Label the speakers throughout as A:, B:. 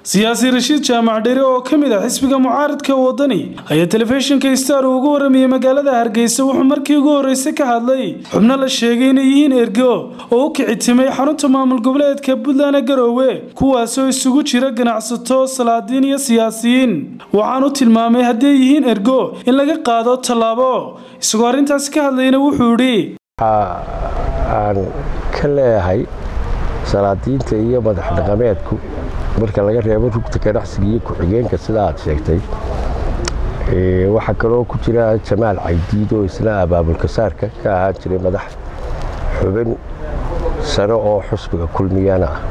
A: siyaasi rashiid jaamac dhere oo ka mid ah xisbiga mucaaradka wadani ayaa telefishinka star uu uga waramayay magaalada hargeysa wuxuu markii ugu horreysay ka hadlay xubno la sheegay inay yihiin ergo oo u kicitimay xarunta maamul goboleedka puntland garoowe kuwaasoo isugu jira ganacsato salaadiin iyo siyaasiyiin waxaanu tilmaamay hadday yihiin ergo in laga qaado tallaabo isagoo arrintaasi ka hadlayna wuxuu idhi
B: aan ka leeyahay salaadiinta iyo madax dhaqameedku marka laga reebo rugta ganacsiga iyo ku-xigeenka sida aad sheegtay waxaa kaloo ku jira jamaal caydiid oo isna abaabulkasaarka ka ahaan jiray madax xubin sare oo xusbiga kulmiyana ah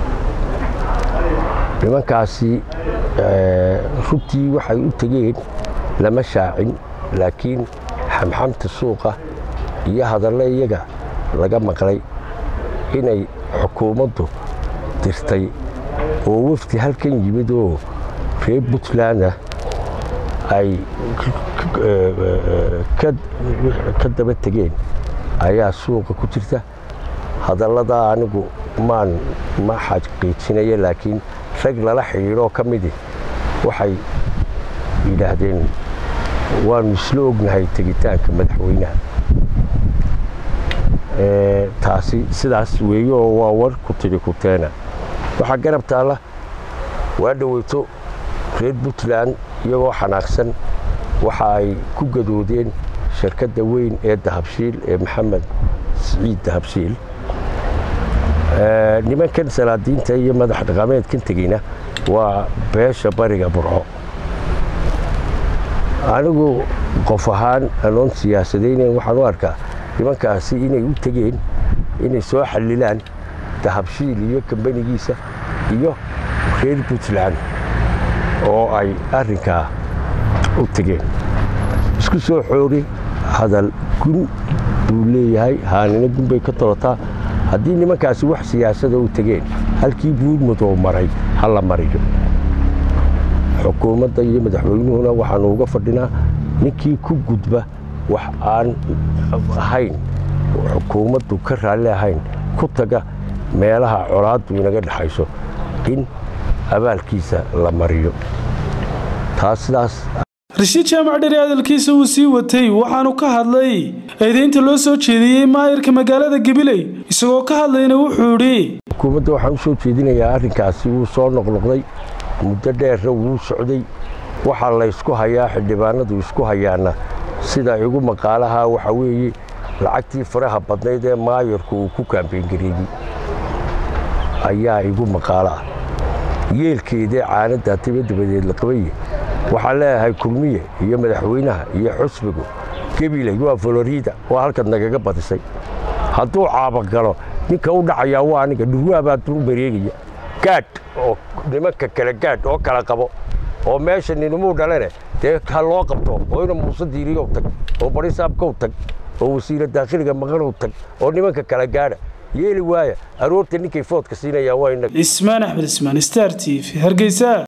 B: nimankaasi rugtii waxay u tegeen lama shaacin laakiin xamxamta suuqa iyo hadalle iyaga laga maqlay inay xukuumaddu dirtay oo wafdi halkan yimid oo reer puntland ah ay ka daba tegeen ayaa suuqa ku jirta hadalladaa anigu maan ma xaqiijinaya laakiin rag lala xidhiidhoo ka midi waxay yidhaahdeen waanu isla ognahay tegitaanka madaxweynaha taasi sidaas weeye oo waa war ku tidhi kuteena waxaa garab taalla waa dhoweyto reer puntland iyagoo xanaaqsan waxa ay ku gadoodeen shirkadda weyn ee dahabshiil ee maxamed siciid dahabshiil nimankan salaadiinta iyo madax dhaqameedkan tegeyna waa beesha bariga burco anigu qof ahaan anoon siyaasadaynayn waxaan u arkaa nimankaasi inay u tegeen inay soo xalilaan dahabshiil iyo kambanigiisa iyo reer puntland oo ay arrinkaa u tegeen isku soo xoori hadal gun buu leeyahay haanina gun bay ka tolotaa haddii nimankaasi wax siyaasada u tegeen halkii buurmadoo maray ha la mariyo xukuumadda iyo madaxweynuhuna waxaanu uga fadhinaa ninkii ku gudba wax aan ahayn xukuumaddu ka raalli ahayn ku taga meelaha colaaddu inaga dhexayso in abaalkiisa la mariyo taas sidaas
A: rashiid jaamac dhere hadalkiisa uu sii watay waxaanu ka hadlay eedaynta loo soo jeediyey maayirka magaalada gabiley isagoo ka hadlayna wuxuu idhi
B: xukuumadda waxaan u soo jeedinayaa arrinkaasi wuu soo noqnoqday muddo dheerra wuu socday waxaa laysku hayaa xildhibaanadu isku hayaana sida igu maqaalaha waxa weeye lacagtii faraha badnayd ee maayarku uu ku kaambeyngareeyey ayaa igu maqaalo ah yeelkeedee caanadda tiba dabadeed la qabaye waxaan leeyahay kulmiye iyo madaxweynaha iyo xusbigu gebiley waa florida waa halkaad nagaga badisay hadduu caabagalo ninka u dhacayaa waa aniga dhurwaabaad u bareegaya gaadh oo nimanka kale gaadh oo kala qabo oo meesha ninimuu dhalene dee ha loo qabto oo ina muuse diiriyow tag oo barisaabkow tag oo wasiira daakhiliga maqanow tag oo nimanka kala gaadha yeeli waaya aroorta ninkay foodka siinayaan waa
A: ismaan axmed ismaan star t v hargeysa